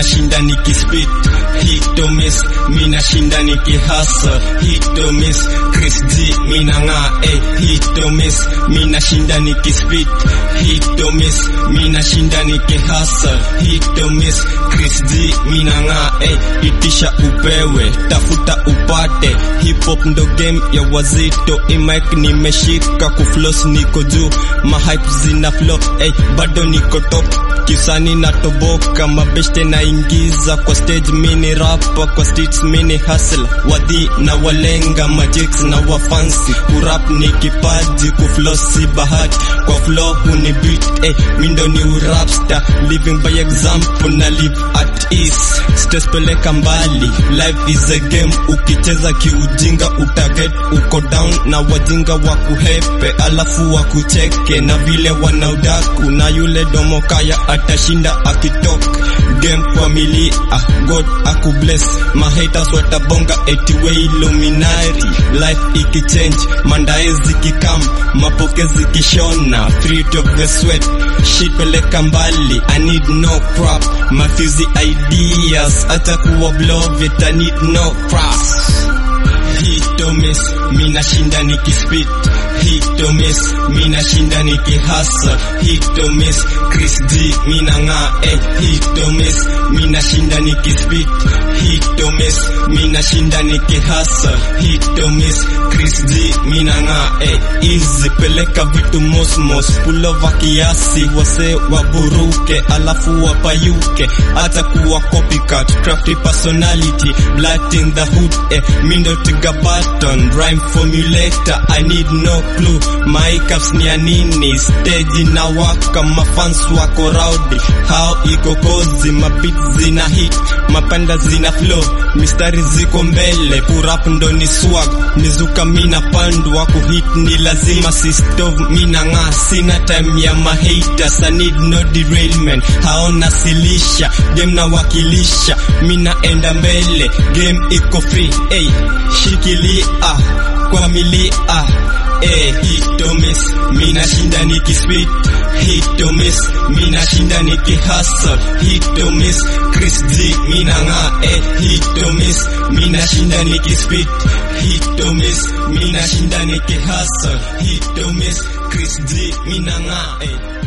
minashinda nikispit hit or miss minashinda nikihasa hit or miss Chris G minang'aa eh hit or miss minashinda nikispit hit or miss minashinda nikihasa hit or miss Chris G minang'aa eh itisha upewe tafuta upate hip hop ndo game ya wazito imic nimeshika kuflos niko juu mahype zina flow eh bado niko top kisani na toboka mabeshte naingiza kwa stage mini rapa kwa streets mini hustle wadhi na walenga majix na wafansi kurap ni kipaji kuflosi bahati kwa flow huni beat eh mindo ni urapster living by example na live at ease stress peleka mbali life is a game ukicheza kiujinga utaget uko down na wajinga wa kuhepe alafu wa kucheke na vile wanaudaku na yule domokaya atashinda akitok game familia god akubless mahaters watabonga etiwe iluminari life ikichange mandaezi kikam mapokezi kishona fruit of the sweat shit peleka mbali i need no prop mafizi ideas hata kuwa blovit i need no props hit or miss minashinda nikispit hit or miss minashinda nikihasa hit or miss Chris G minang'aa eh hit or miss minashinda nikispit hit or miss minashinda nikihasa hit or miss Chris G minang'aa eh easy peleka vitu mosmos pulova kiasi wase waburuke alafu wapayuke hata kuwa copycat crafty personality blood in the hood eh mindo tiga button rhyme formulator I need no clue my caps ni ya nini stage na waka mafans wako rowdy how iko kozi mabit zina hit mapanda zina flow mistari ziko mbele purap ndo ni swag nizuka mina pandwa kuhit ni lazima sistov mina ng'aa sina time ya mahaters I need no derailment haona silisha game na wakilisha mina enda mbele game iko free hey, shikilia kwa milia eh hit or miss minashinda nikispit hit or miss minashinda nikihustle hit or miss Chris G minang'aa eh hit or miss minashinda nikispit hit or miss minashinda nikihustle hit or miss Chris G minang'aa eh